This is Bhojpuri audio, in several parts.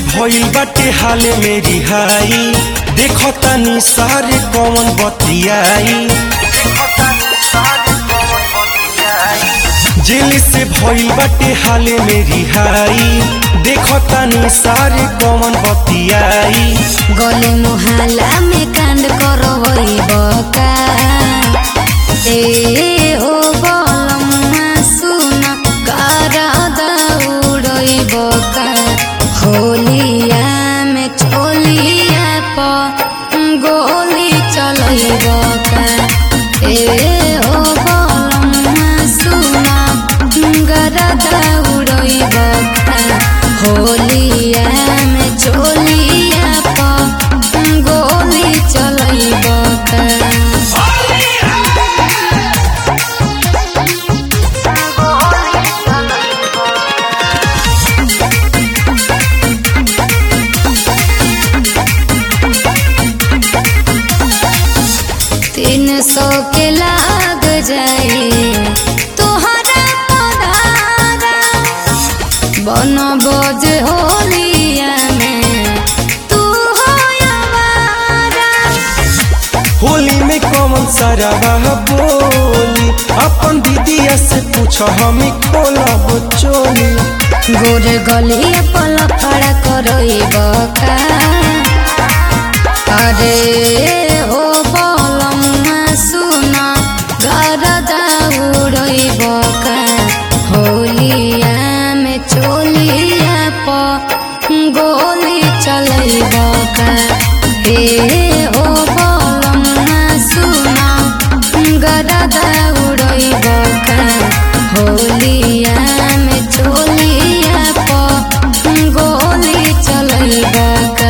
भइल बाटे हाल में रिहाई देखो तनी सारे कौन बतियाई जेल से भइल बाटे हाल में रिहाई देखो तनी सारे कौन बतियाई गले मुहाला में कांड करवई बका ए हो बलम्मा सुन करा दौड़ई बका होलिया में चोलिया प गोली चलई बका ए हो बलम्मा सुन करा दौड़ई बका होलिया में चोलिया प गोली चलई बका तीन सौ के लाग जाए तोहरा पधारा बन बज होलिया में तू हो आवारा होली में कौन सारा बोली अपन दीदिया से पूछो हमें खोलब चोली गोरे गलिया पल खड़ा करई बका अरे हो बलम्मा सुन घर दौड़ई बका होलिया में चोलिया प गोली चलई बका हे हो बलम्मा सुन घर दौड़ई बका होलिया में चोलिया प गोली चलई बका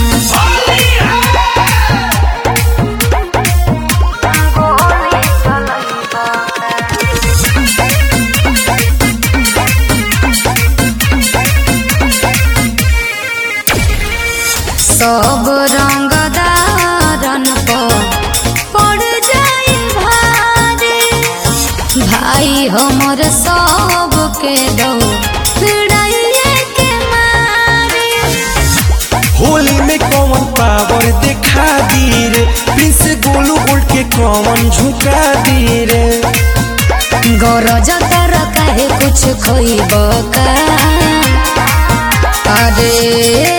सब रंग दारन पड़ जाई भारे भाई हमर सब के दो भिड़ाइए के मारे होली में कौन पावर दिखा दी रे प्रिंस गोलू गोल्ड के कौन झुका दी रे गरज तर काहे कुछ खोइब का अरे